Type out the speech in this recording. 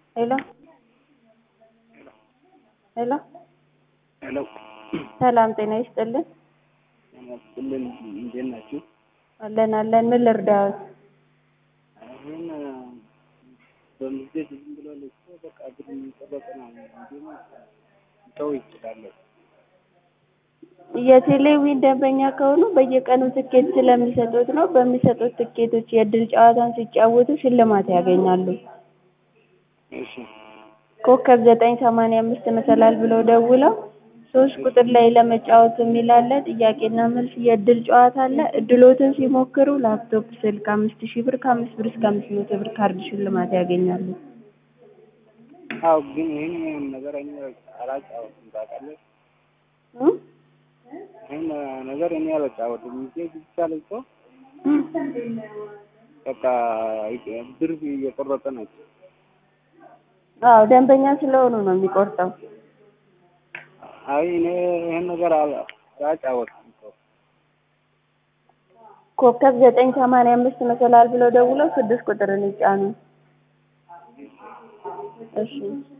ሄሎ ሄሎ ሄሎ ሰላም ጤና ይስጥልን። ሁሉም እንዴት ናችሁ? አለን አለን። ምን ልርዳዎት? አሁን በምስቴት ዝም ብሎ ልኮ በቃ ብር የሚጠበቅ ነው እንዲሁም ሰው ይችላለሁ የቴሌዊን ደንበኛ ከሆኑ በየቀኑ ትኬት ስለሚሰጡት ነው። በሚሰጡት ትኬቶች የእድል ጨዋታን ሲጫወቱ ሽልማት ያገኛሉ። እሺ ኮከብ ዘጠኝ ሰማንያ አምስት መሰላል ብለው ደውለው ሶስት ቁጥር ላይ ለመጫወት የሚል አለ። ጥያቄና መልስ የእድል ጨዋታ አለ። እድሎትን ሲሞክሩ ላፕቶፕ፣ ስልክ አምስት ሺህ ብር ከአምስት ብር እስከ አምስት መቶ ብር ካርድ ሽልማት ያገኛሉ። አዎ ግን ይህን ነገር እኔ አላጫወትም ታውቃለህ። እም? ይህን ነገር እኔ አላጫወትም ሚሴጅ ብቻ ልኮ በቃ ብር እየቆረጠ ናቸው። አዎ ደንበኛ ስለሆኑ ነው የሚቆርጠው። አይ እኔ ይህን ነገር አላ- አላጫወትም እኮ ኮከብ ዘጠኝ ሰማንያ አምስት መሰላል ብለው ደውለው ስድስት ቁጥርን ይጫኑ። እሺ